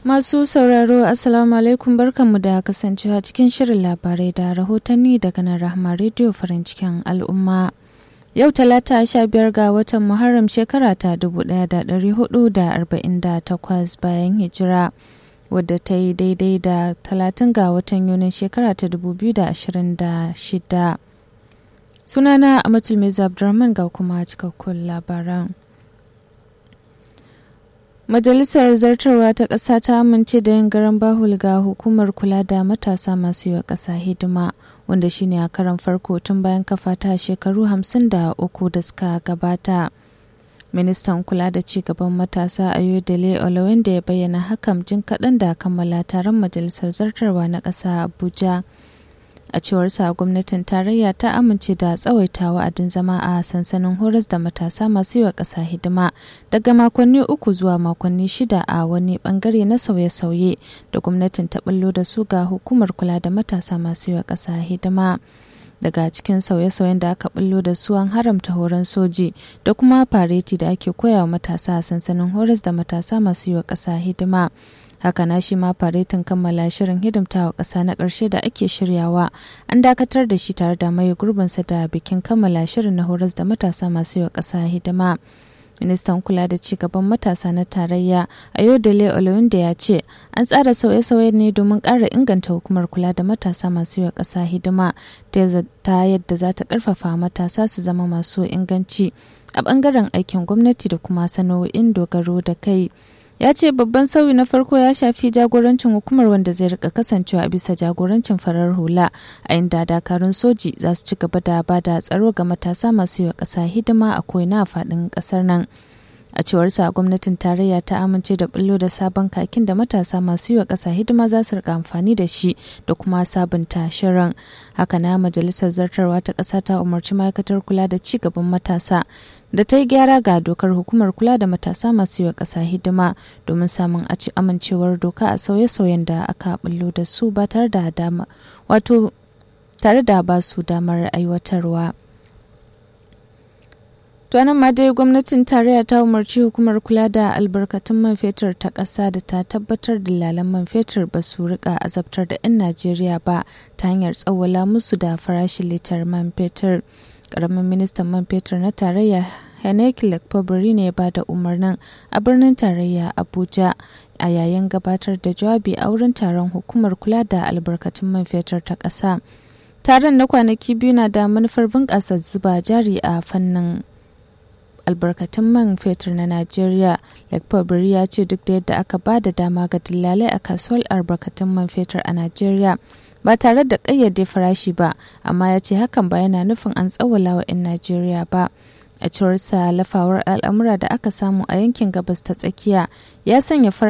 Masu sauraro Assalamu alaikum barkanmu da kasancewa cikin shirin labarai da rahotanni daga nan Rahma Radio farin cikin al'umma. Yau talata sha biyar ga watan Muharram shekara ta dubu ɗaya da ɗari hudu da arba'in da takwas bayan hijira wadda ta yi daidai da talatin ga watan Yunin shekara ta dubu biyu da ashirin da shida. Sunana Amatul Meza Abdurrahman ga kuma cikakkun labaran. Majalisar Zartarwa ta ƙasa ta amince da yin garan bahul ga hukumar kula da matasa masu yi wa ƙasa hidima wanda shine a karan farko tun bayan kafa ta shekaru hamsin da uku da suka gabata. Ministan kula da ci gaban matasa Ayodele Olawende ya bayyana hakan jin kaɗan da kammala taron Majalisar Zartarwa na ƙasa Abuja. a cewar sa gwamnatin tarayya ta amince da tsawaita wa'adin zama a sansanin horas da matasa masu yi wa ƙasa hidima daga makonni uku zuwa makonni shida a wani bangare na sauye-sauye da gwamnatin ta bullo da su ga hukumar kula da matasa masu yi wa ƙasa hidima daga cikin sauye-sauyen da aka bullo da su an haramta horon soji da kuma fareti da ake koya wa matasa a sansanin horas da matasa masu yi wa ƙasa hidima haka na shi ma faretin kammala shirin hidimtawa ƙasa na ƙarshe da ake shiryawa an dakatar da shi tare da mai gurbinsa da bikin kammala shirin na horas da matasa masu yi wa ƙasa hidima ministan kula da ci gaban matasa na tarayya ayodele olawinde ya ce an tsara sauye-sauye ne domin ƙara inganta hukumar kula da matasa masu yi wa ƙasa hidima ta yadda za ta ƙarfafa matasa su zama masu inganci a ɓangaren aikin gwamnati da kuma sana'o'in dogaro da kai ya ce babban sauyi na farko ya shafi jagorancin hukumar wanda zai rika kasancewa a bisa jagorancin farar hula a inda dakarun soji za su ci gaba da ba da tsaro ga matasa masu yi wa ƙasa hidima a ko'ina a faɗin ƙasar nan a cewar sa gwamnatin tarayya ta amince da bullo da sabon kakin da matasa masu yi wa ƙasa hidima za su rika amfani da shi da kuma sabunta shirin haka na majalisar zartarwa ta ƙasa ta umarci ma'aikatar kula da ci gaban matasa da ta yi gyara ga dokar hukumar kula da matasa masu yi wa ƙasa hidima domin samun amincewar doka a sauye-sauyen da aka bullo da su ba tare da dama wato tare da ba su damar aiwatarwa. To nan ma dai gwamnatin tarayya ta umarci hukumar kula da albarkatun man fetur ta ƙasa da ta tabbatar da lalan man fetur ba su rika azabtar da 'yan Najeriya ba ta hanyar tsawwala musu da farashin litar man fetur. Ƙaramin ministan man fetur na tarayya Heneki Lekpobiri ne ba da umarnin a birnin tarayya Abuja a yayin gabatar da jawabi a wurin taron hukumar kula da albarkatun man fetur ta ƙasa. Taron na kwanaki biyu na da manufar bunƙasa zuba jari a fannin albarkatun man fetur na Najeriya. Lekpobiri ya ce duk da yadda aka ba da dama ga dillalai a kasuwar albarkatun man fetur a Najeriya ba tare da ƙayyade farashi ba, amma ya ce hakan ba yana nufin an tsawwala wa 'yan Najeriya ba. A cewar sa lafawar al'amura da aka samu a yankin gabas ta tsakiya ya sanya